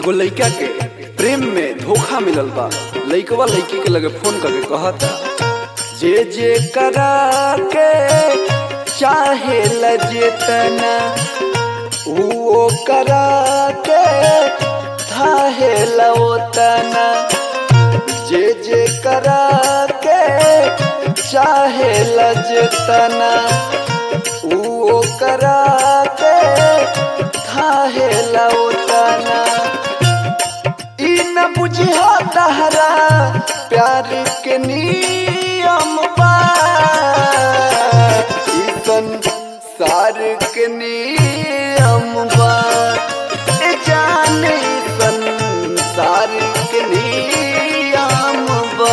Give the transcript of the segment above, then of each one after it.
एगो लइका के प्रेम में धोखा मिलल बा लइकवा लइकी के लगे फोन करके कहता जे जे करा के चाहे लजेतना वो करा के थाहे लवतना जे जे करा के चाहे लजतना वो करा के थाहे लवतना ई न बुझिया तहरा प्यार के नियम बा ई संसार के नियम बा ए जाने संसार के नियम बा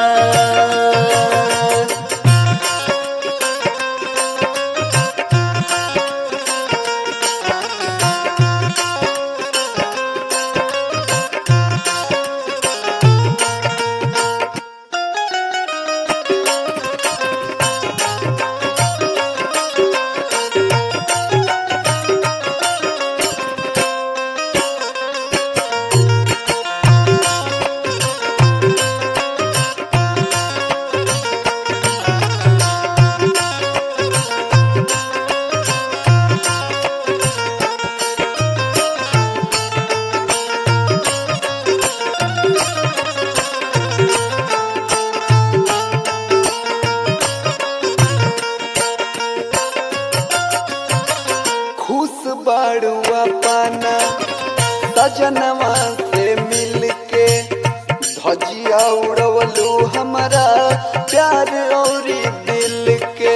खुश बड़ुआ पाना सजनवा से मिल के धजिया उड़वलू हमारा प्यार और दिल के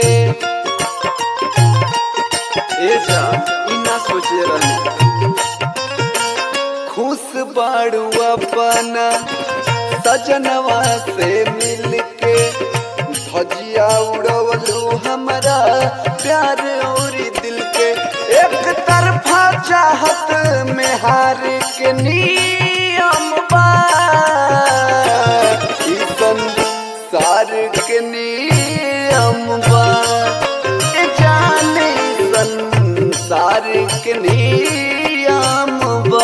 ए जा ई ना सोचे रहनी खुश बड़ुआ पाना सजनवा से मिल के धजिया उड़वलू हमारा प्यार और दिल के एक तरफा चाहत में हार के नियम बा ई संसार के नियम बा ए जाने संसार के नियम बा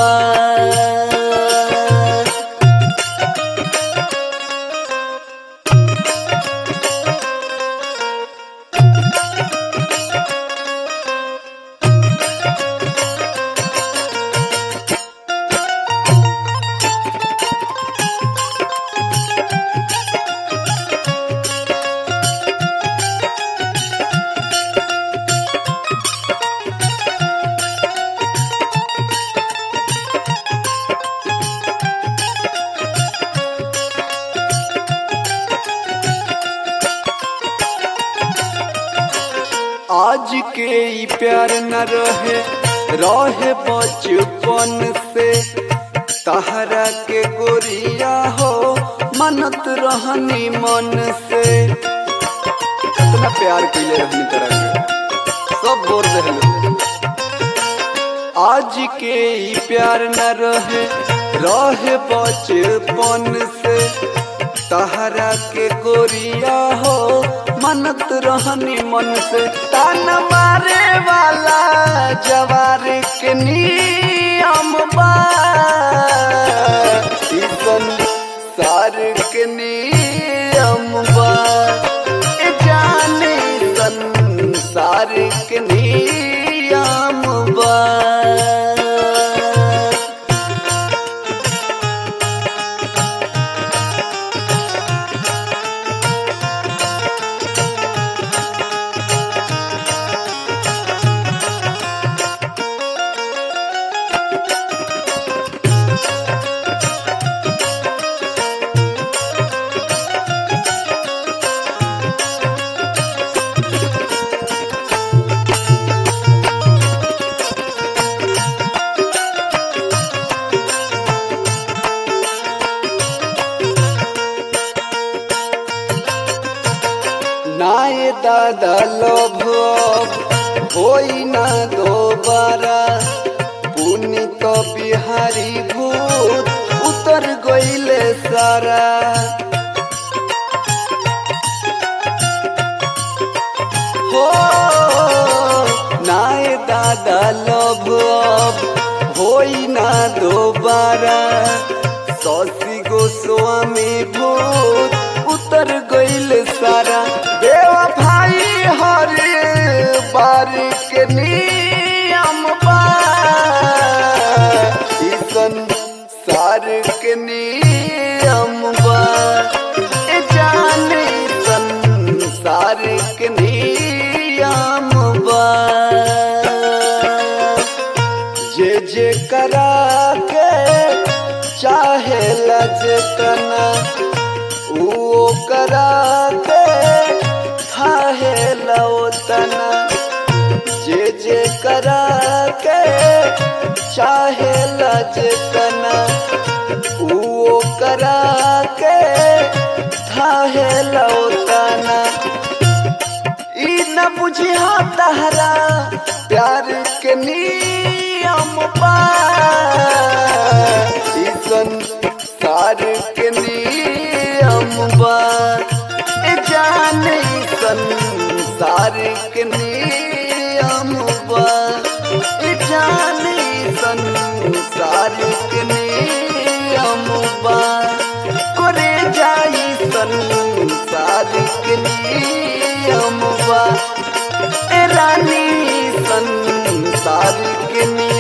आज के ई प्यार न रहे रहे बचपन से तहरा के गोरिया हो मनत रहनी मन से कितना प्यार कैले रहनी तरह के सब बोल रहे आज के ई प्यार न रहे रहे बचपन से तहरा के गोरिया हो मनत रहनी मन से तान मारे वाला जवार के नियम बा ई संसार के नियम बा ए जाने संसार के नियम बा नाये दादा लोभ अब होई ना दोबारा पुनि तो बिहारी भूत उतर गईले सारा हो नाये दादा लोभ अब हो होई ना दोबारा सौसी गोस्वामी भूत उतर गईल सारा देवा भाई हरे बार के नियम बा ईसन सार के नियम बा ए जाने संसार के नियम बा जे जे करा के चाहे लजतना वो करा के थाहे लौतना जे जे करा के चाहे लजतना वो करा के थाहे लौतना ई न बुझिया तहरा प्यार के नियम बा ई संसार के नियम बा ए जाने ई संसार के नियम बा ए जाने ई संसार के नियम बा करे जाई संसार के नियम बा ए रानी संसार के नियम